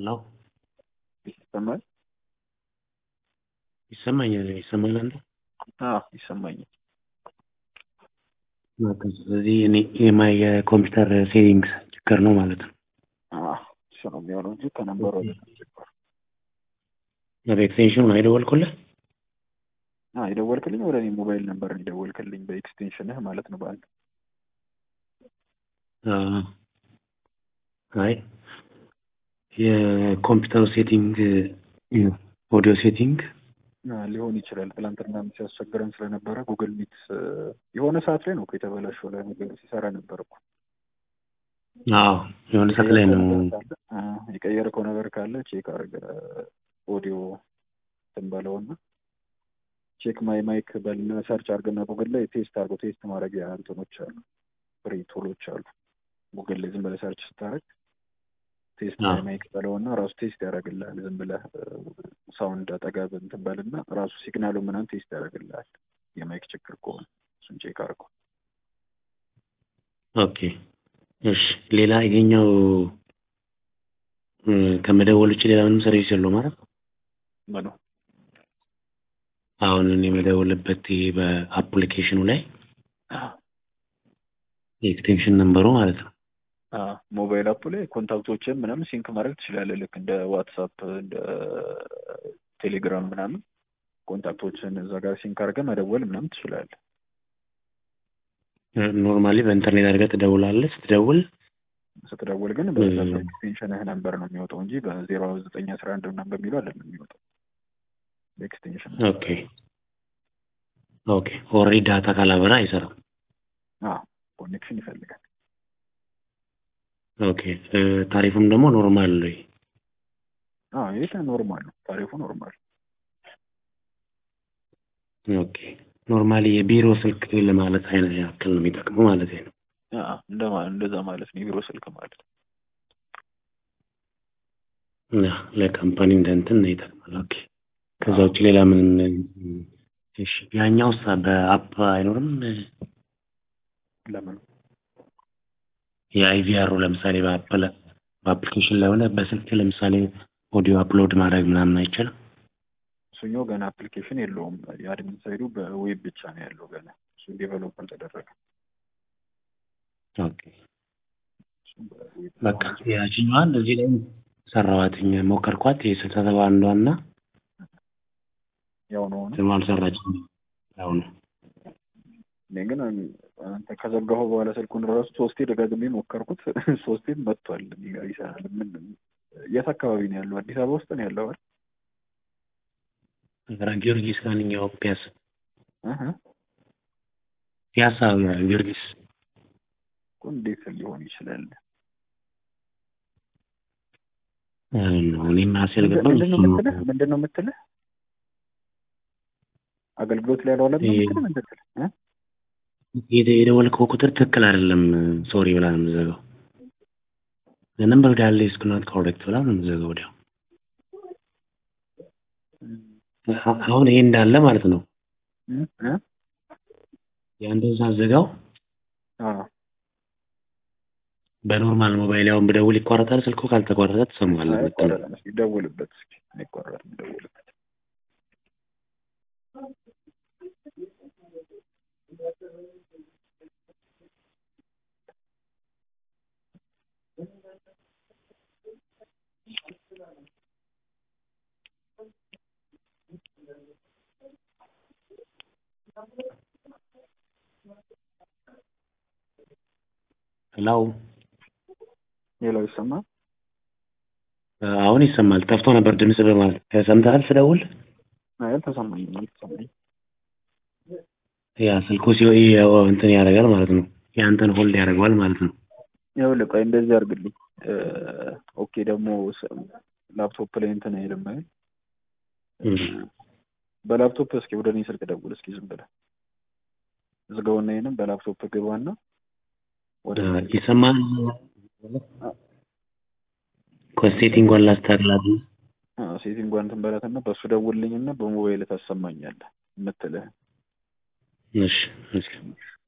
ሄሎ ይሰማል? ይሰማኛል። ይሰማል አንተ? አዎ ይሰማኛል። በቃ ስለዚህ እኔ የማይ የኮምፒውተር ሴቲንግስ ችግር ነው ማለት ነው። አዎ እሱ ነው የሚሆነው እንጂ ከነበረው አይደለም ችግሩ። በኤክስቴንሽኑ ነው የደወልኩልህ? አዎ የደወልክልኝ ወደ እኔ ሞባይል ነበር የደወልክልኝ በኤክስቴንሽንህ ማለት ነው በአንድ አዎ። አይ የኮምፒውተር ሴቲንግ ኦዲዮ ሴቲንግ አ፣ ሊሆን ይችላል። ትላንትና ሲያስቸግረን ስለነበረ ጉግል ሚት የሆነ ሰዓት ላይ ነው እኮ የተበላሸው ለነገሩ ሲሰራ ነበር እኮ። አዎ የሆነ ሰዓት ላይ ነው አ፣ የቀየርከው ነገር ካለ ቼክ አድርገ ኦዲዮ እንትን በለውና ቼክ ማይ ማይክ በልና ሰርች አድርገና ጉግል ላይ ቴስት አድርጎ ቴስት ማድረጊያ እንትኖች አሉ፣ ፍሪ ቱሎች አሉ። ጉግል ላይ ዝም ብለህ ሰርች ስታደርግ ቴስት አዎ። ማይ ማይክ በለውና ራሱ ቴስት ያደርግልሃል። ዝም ብለህ ሳውንድ አጠገብ እንትን በልና ራሱ ሲግናሉ ምናምን ቴስት ያደርግልሃል። የማይክ ችግር ከሆነ እሱን ቼክ አድርገው። ኦኬ እሺ። ሌላ ይሄኛው እ፣ ከመደወል ውጭ ሌላ ምንም ሰርቪስ የለውም ማለት ነው። ምኑ አሁን እኔ የምደውልበት ይሄ በአፕሊኬሽኑ ላይ የኤክስቴንሽን ነምበሩ ማለት ነው። ሞባይል አፕ ላይ ኮንታክቶችን ምናምን ሲንክ ማድረግ ትችላለህ። ልክ እንደ ዋትሳፕ እንደ ቴሌግራም ምናምን ኮንታክቶችን እዛ ጋር ሲንክ አድርገህ መደወል ምናምን ትችላለህ። ኖርማሊ በኢንተርኔት አድርገህ ትደውላለህ። ስትደውል ስትደውል ግን በዛ እ- በኤክስቴንሽንህ ነምበር ነው የሚወጣው እንጂ በዜሮ ዘጠኝ አስራ አንድ ምናምን በሚለው አይደለም የሚወጣው በኤክስቴንሽን ኦኬ ኦኬ። ኦልሬዲ ዳታ ካላበራ አይሰራም። ኮኔክሽን ይፈልጋል። ኦኬ እ፣ ታሪፉም ደግሞ ኖርማል ነው። አዎ ይሄ ኖርማል ነው፣ ታሪፉ ኖርማል ኦኬ ኖርማሊ የቢሮ ስልክ ለማለት አይነት ያክል ነው የሚጠቅመው ማለት ነው። አዎ፣ እንደማ- እንደዛ ማለት ነው የቢሮ ስልክ ማለት ነው። እና ለካምፓኒ እንደ እንትን ነው ይጠቅማል። ኦኬ ከዛ ውጭ ሌላ ምንም እሺ። ያኛውስ በአፕ አይኖርም? ለምን የአይቪአሩ ለምሳሌ በአፕል በአፕሊኬሽን ላይ ሆነ በስልክ ለምሳሌ ኦዲዮ አፕሎድ ማድረግ ምናምን አይቻልም? እሱኛው ገና አፕሊኬሽን የለውም። የአድሚን ሳይዱ በዌብ ብቻ ነው ያለው ገና እሱ ዴቨሎፕ አልተደረገም። ኦኬ እሱ በዌብ በቃ ያችኛዋን እዚህ ላይ ሰራዋትኝ ሞከርኳት። የስልሳ ሰባ አንዷና ያው ነው ሆነ። ስሙ አልሰራችም። ያው ነው እኔ ግን አንተ ከዘጋኸው በኋላ ስልኩን ራሱ ሶስቴ ደጋግሜ ሞከርኩት። ሶስቴም መጥቷል። እኔ ጋር ይሰራል። ምን የት አካባቢ ነው ያለው? አዲስ አበባ ውስጥ ነው ያለው አይደል? ኧረ ጊዮርጊስ ማንኛው ፒያሳ እህ ፒያሳ ጊዮርጊስ እኮ እንዴት ሊሆን ይችላል? አይ ነው እኔም ራሴ አልገባም። ምንድን ነው እሱም የምትልህ? ምንድን ነው የምትልህ? አገልግሎት ላይ ያልዋለ ነው ይሄ- የምትልህ? ምንድን ነው የምትልህ? የደ- የደወልከው ቁጥር ትክክል አይደለም ሶሪ ብላ ነው የምዘጋው። ነምበር ዳለ ኢዝ ናት ኮሬክት ብላ ነው የምዘጋው ወዲያው። አ- አሁን ይሄ እንዳለ ማለት ነው። እ? እ? የአንድን ሳዘጋው አዎ በኖርማል ሞባይል ያውን ብደውል ይቋረጣል። ስልኩ ካልተቋረጠ ትሰማዋለህ። ምትለው አይቆረጥም። እስኪ ደውልበት እስኪ አይቆረጥም። ደውልበት ሄላው ሌላው ይሰማል። አሁን ይሰማል። ጠፍቶ ነበር ድምጽ በማለት ሰምተሃል ስደውል አይ አልተሰማኝም፣ አልተሰማኝም። ያ ስልኩ ሲሆ እንትን ያደርጋል ማለት ነው። የአንተን ሆልድ ያደርገዋል ማለት ነው። ይኸውልህ ቆይ እንደዚህ አድርግልኝ። እ፣ ኦኬ ደግሞ ስ- ላፕቶፕ ላይ እንትን አይልም አይደል? እም። በላፕቶፕ እስኪ ወደ እኔ ስልክ ደውል እስኪ ዝም ብለህ ዝጋውና ይሄንን በላፕቶፕ ግባና ወደ እኔ ስልክ ይሰማል። ኮሴቲንጓን ላስተካክላት። አዎ፣ ሴቲንጓን እንትን በላትና በእሱ ደውልልኝና በሞባይል ታሰማኛለህ የምትልህ እሺ እሺ